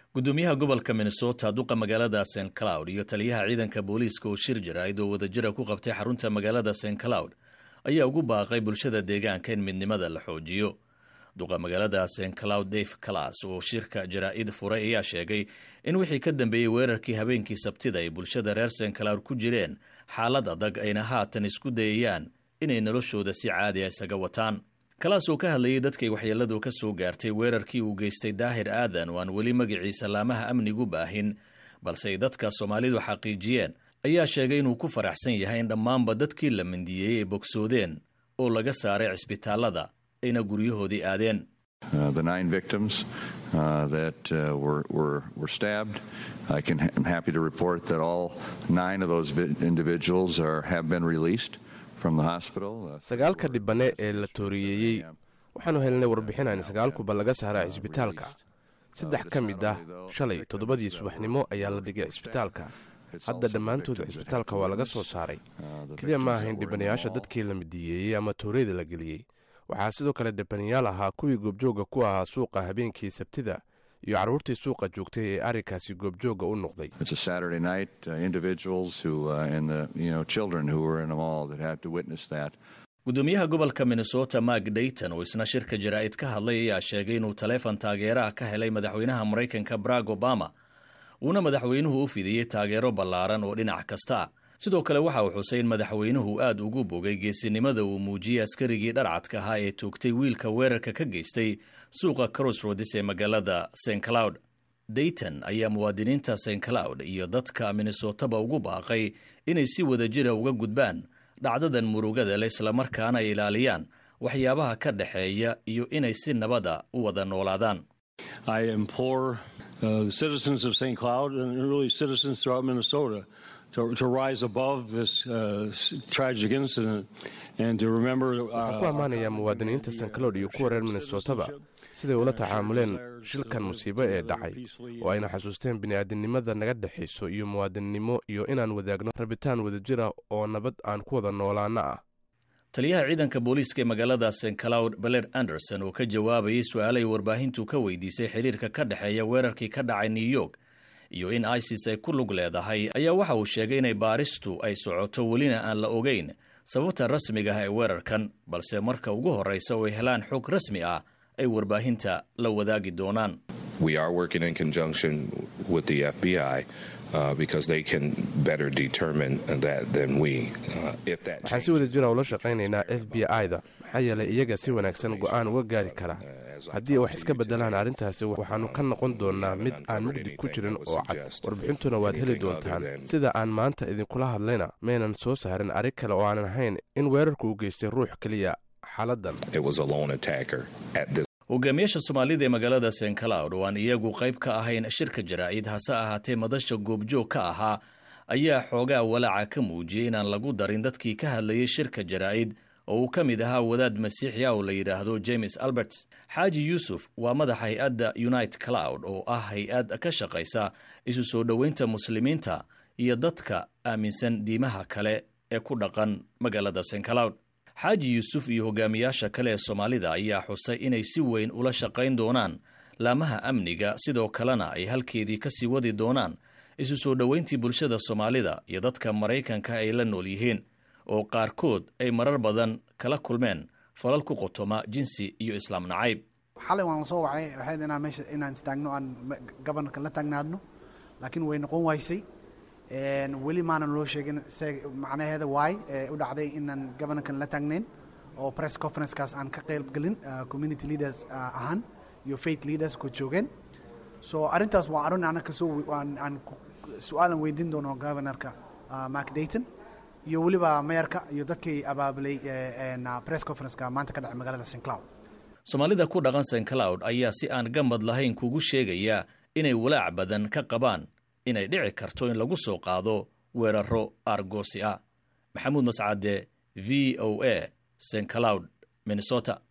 gudoomiyaha gobolka minnesota duqa magaalada st cloud iyo taliyaha ciidanka booliiska oo shir jaraa'id oo wadajira ku qabtay xarunta magaalada st cloud ayaa ugu baaqay bulshada deegaanka in midnimada la xoojiyo duqa magaalada st cloud dave calas oo shirka jaraa'id furay ayaa sheegay in wixii ka dambeeyey weerarkii habeenkii sabtida ay bulshada reer st cloud ku jireen xaalad adag ayna haatan isku dayayaan inay noloshooda si caadi a isaga wataan kalaas oo ka hadlayay dadkay waxyeelladu ka soo gaartay weerarkii uu geystay daahir aadan oo aan weli magaciisa laamaha amnigu baahin balse ay dadka soomaalidu xaqiijiyeen ayaa sheegay inuu ku faraxsan yahay in dhammaanba dadkii la mindiyeeyey ay bogsoodeen oo laga saaray cisbitaallada ayna guryahoodii aadeen sagaalka dhibane ee la tooriyeeyey waxaanu helnay warbixinaan sagaalkuba laga saaraa cisbitaalka saddex ka mid ah shalay toddobadii subaxnimo ayaa la dhigay cisbitaalka hadda dhammaantooda cisbitaalka waa laga soo saaray keliya ma ahayn dhibanayaasha dadkii la midiyeeyey ama tooreyda la geliyey waxaa sidoo kale dhibanayaal ahaa kuwii goobjooga ku ahaa suuqa habeenkii sabtida iyo carruurtii suuqa joogtay ee arrinkaasi goobjooga u noqday gudoomiyaha gobolka minnesota mark dayton oo isna shirka jaraa'id ka hadlay ayaa sheegay inuu taleefon taageeraha ka helay madaxweynaha maraykanka barack obama uuna madaxweynuhu u fidiyey taageero ballaaran oo dhinac kasta ah sidoo kale waxa uu xusay in madaxweynuhu aad ugu bogay geesinimada uu muujiyey askarigii dharcadka ahaa ee toogtay wiilka weerarka ka geystay suuqa crossroads ee magaalada st cloud dayton ayaa muwaadiniinta st cloud iyo dadka minnesotaba ugu baaqay inay si wadajira uga gudbaan dhacdadan murugada le islamarkaana ay ilaaliyaan waxyaabaha ka dhexeeya iyo inay si nabada u wada noolaadaan waxaan ku ammaanayaa muwaadiniinta st cloud iyo kuwa reer minnesotaba siday ula tacaamuleen shilkan musiibo ee dhacay oo ayna xasuusteen bini'aadinimada naga dhexayso iyo muwaadinnimo iyo inaan wadaagno rabitaan wadajira oo nabad aan ku wada noolaana ah taliyaha ciidanka booliiska ee magaalada st cloud baler anderson oo ka jawaabayay su-aalay warbaahintu ka weydiisay xiriirka ka dhexeeya weerarkii ka dhacay new york iyo in isis ay ku lug leedahay ayaa waxa uu sheegay inay baaristu ay socoto welina aan la ogeyn sababta rasmiga ah ee weerarkan balse marka ugu horraysa oo ay helaan xog rasmi ah ay warbaahinta la wadaagi doonaan waxaan si wada jira ula shaqaynaynaa f b i-da maxaa yeelay iyaga si wanaagsan go'aan uga gaari kara haddii wax iska beddelaan arrintaasi waxaannu ka noqon doonnaa mid aan mugdi ku jirin oo cad warbixintuna waad heli doontaan sida aan maanta idinkula hadlayna maynan soo saarin arrin kale oo aanan ahayn in weerarku u geystay ruux keliya xaaladdan hogaamiyaasha soomaalida ee magaalada st cloud oo aan iyagu qayb ka ahayn shirka jaraa'id hase ahaatee madasha goobjoog ka ahaa ayaa xoogaa walaaca ka muujiyey inaan lagu darin dadkii ka hadlayay shirka jaraa'id oo uu ka mid ahaa wadaad masiixi ah oo la yidhaahdo james alberts xaaji yuusuf waa madaxa hay-adda unite cloud oo ah hay-ad ka shaqaysa isu soo dhoweynta muslimiinta iyo dadka aaminsan diimaha kale ee ku dhaqan magaalada st cloud xaaji yuusuf iyo hogaamiyaasha kale ee soomaalida ayaa xusay inay si weyn ula shaqayn doonaan laamaha amniga sidoo kalena ay halkeedii ka sii wadi doonaan isu soo dhoweyntii bulshada soomaalida iyo dadka maraykanka ay la nool yihiin oo qaarkood ay marar badan kala kulmeen falal ku qotoma jinsi iyo islaam nacayb xalay waan soo wacay waxayd inaan meesha inaan istaagno aan gobanarka la taagnaadno laakiin way noqon waysay weli maanan loo sheegin macnaheeda waay u dhacday inaan gobanarkan la taagnayn oo press conferencekaas aan ka qayb gelin community leaders ahaan iyo faith leaders ku joogeen so arrintaas waa arrin ana kasoo aan su-aalan weydiin doono gobanarka mark dayton iyo weliba mayarka iyo dadkii abaabulay press conferenceka maanta ka dhacay magaalada st cloud soomaalida ku dhaqan st cloud ayaa si aan gamad lahayn kugu sheegaya inay walaac badan ka qabaan inay dhici karto in lagu soo qaado weeraro argosi ah maxamuud mascade v o a st cloud minnesota